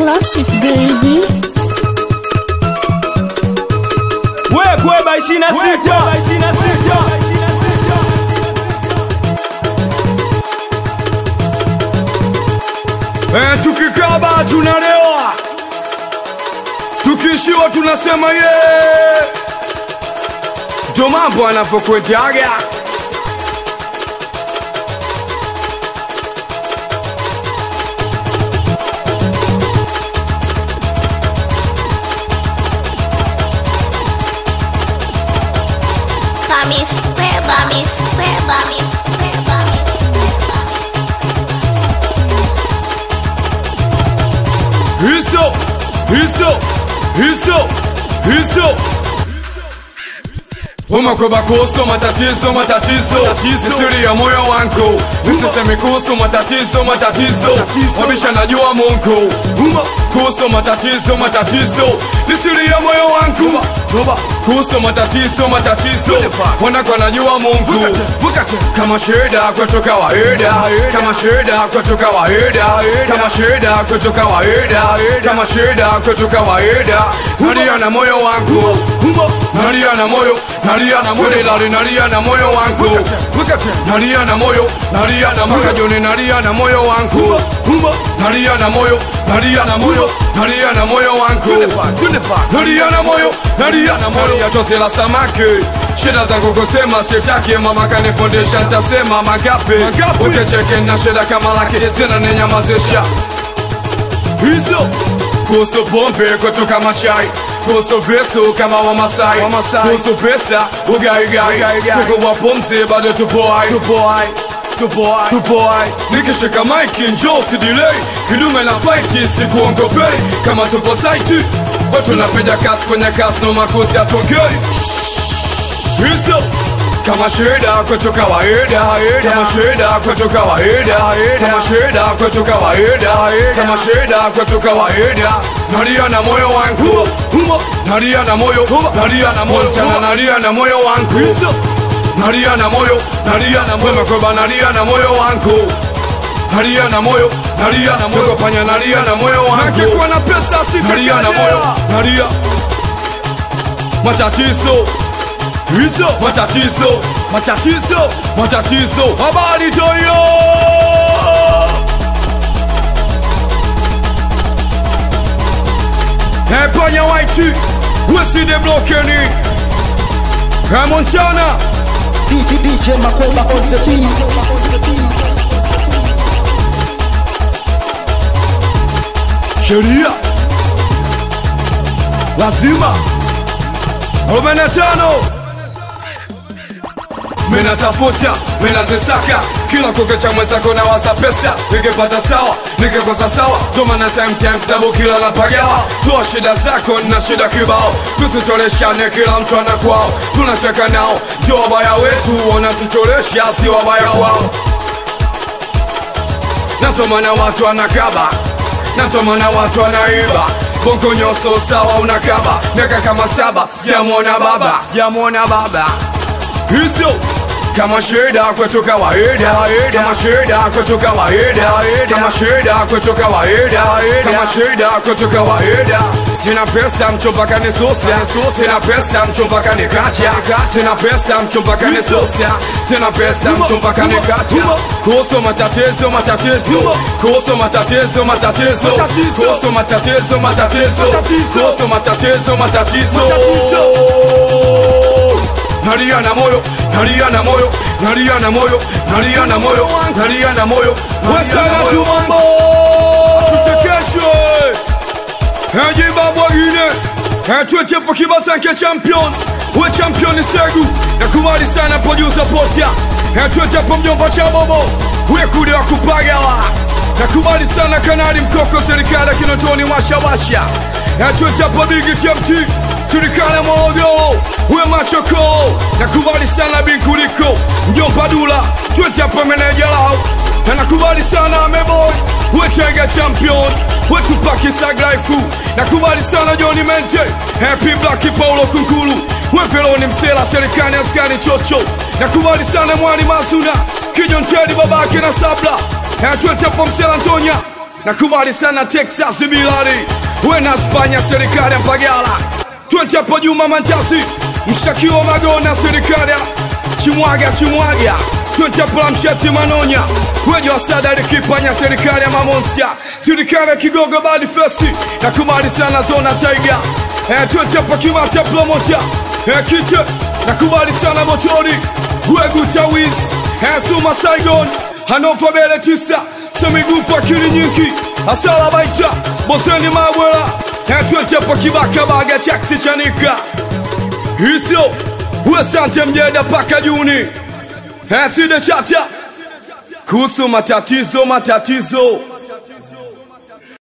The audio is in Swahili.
Classic baby. Wekweba 26 Eh, tukikaba tunalewa, tukishiwa tunasema ye. Ndo mambo anavyokwetaga. Kamis Beba, Miss Beba, Miss Beba, Miss Beba. Hizo, hizo, hizo, hizo. Umakoba kuhusu matatizo, matatizo, ni siri ya moyo wangu. Nisiseme kuhusu matatizo, matatizo, wabisha najua Mungu. Kuhusu matatizo, matatizo, ni siri ya moyo wangu. Kuhusu matatizo, matatizo, wanako najua Mungu. Kama shida kwetu kawaida, kama shida kwetu kawaida, kama shida kwetu kawaida, kama shida kwetu kawaida. Nalia na moyo wangu, nalia na moyo, nalia na moyo, lali nalia na moyo wangu, nalia na moyo, nalia na moyo, joni nalia na moyo wangu, nalia na moyo, nalia na moyo, nalia na moyo wangu, nalia na moyo, nalia na moyo, ya chozi la samaki Shida zangu kusema sitaki, mama kanifundisha, ntasema mangapi ukicheke na shida kama laki zina ninyamazisha hizo kuhusu pombe kwetu kama chai kuhusu visu kama wamasai kuhusu pesa ugaigai kukuwa pumzi bado tupoai tupoai nikishika maiki njoo sidilei kidume na faiti sikuongopei kama tupo saiti watu napiga kasi kwenye kasi no makosi atongei hizo kama shida kwetu kawaida kama shida kwetu kawaida kama shida kwetu kawaida kama shida kwetu kawaida nalia na moyo wangu nalia na moyo nalia na moyo tena nalia na moyo wangu nalia na moyo nalia na moyo makoba nalia na moyo wangu nalia na moyo nalia na moyo panya nalia na moyo wangu kwa na pesa nalia na moyo nalia matatizo hizo matatizo matatizo matatizo habari toyo epanya waiti weside blokeni kamontana DJ Makweba on the beat. sheria lazima arobaini na tano minatafuta minazisaka kila kukicha mwenzako na waza pesa nikipata sawa nikikosa sawa tomana sometimes dabu kila napagawa toa shida zako na shida kibao tusicholeshane kila mtu ana kwao tunacheka nao ndio wabaya wetu wanatucholesha si wabaya kwao natomana watu anakaba natomana watu anaiba bongo nyoso sawa unakaba miaka kama saba sijamwona baba sijamwona baba hizo kama shida kwetu kawaida kama shida kwetu kawaida kama shida kwetu kawaida kama shida kwetu kawaida sina pesa mchumba kanisusia sina pesa mchumba kanikacha sina pesa mchumba kanisusia sina pesa mchumba kanikacha kuhusu matatizo matatizo kuhusu matatizo matatizo kuhusu matatizo matatizo kuhusu matatizo matatizo nalia na moyo nalia na moyo nalia na moyo nalia na moyo nalia na moyo wesana tu mambo tuchekeshwe heji babwa gine etwetepo kibasanke champion we champion segu nakubali sana producer potia etwetepo mjomba cha bobo we kude wa kupagawa nakubali sana kanali mkoko serikali ya kinotoni washawasha etwetepo bigi tmt serikali ya morogoro we machoko nakubali sana binkuliko mjomba dula twetepo meneja lao na nakubali sana ameboy wetega champion wetupakisaglaifu nakubali sana joni mente happy black paulo kunkulu weveloni msela serikani askani chocho nakubali sana mwani masuna kijontedi babake na sabla atwetepo msela ntonya nakubali sana Texas Bilali, we na Spanya, serikali ya Pagala, twende hapo Juma Mantasi, mshtakiwa Magona, serikali ya Chimwaga Chimwaga, twende hapo la Msheti Manonya, wejo wasada likipanya, serikali ya Mamonsia, serikali ya Kigogo Badi Fesi, nakubali sana Zona Tiger, eh, twende hapo Kimata Promota, eh, Kite, nakubali sana Motori, Wegu Tawis, eh, Suma Saigon, Hanofa Bele Tisa, Semigufu Akili Nyingi, Asala Baita, Boseni Mabwela, eh, twende hapo Kibaka Baga Chaksi Chanika, Hiso, Uasante Mjeda paka Juni, eh, Side Chata, kuhusu matatizo matatizo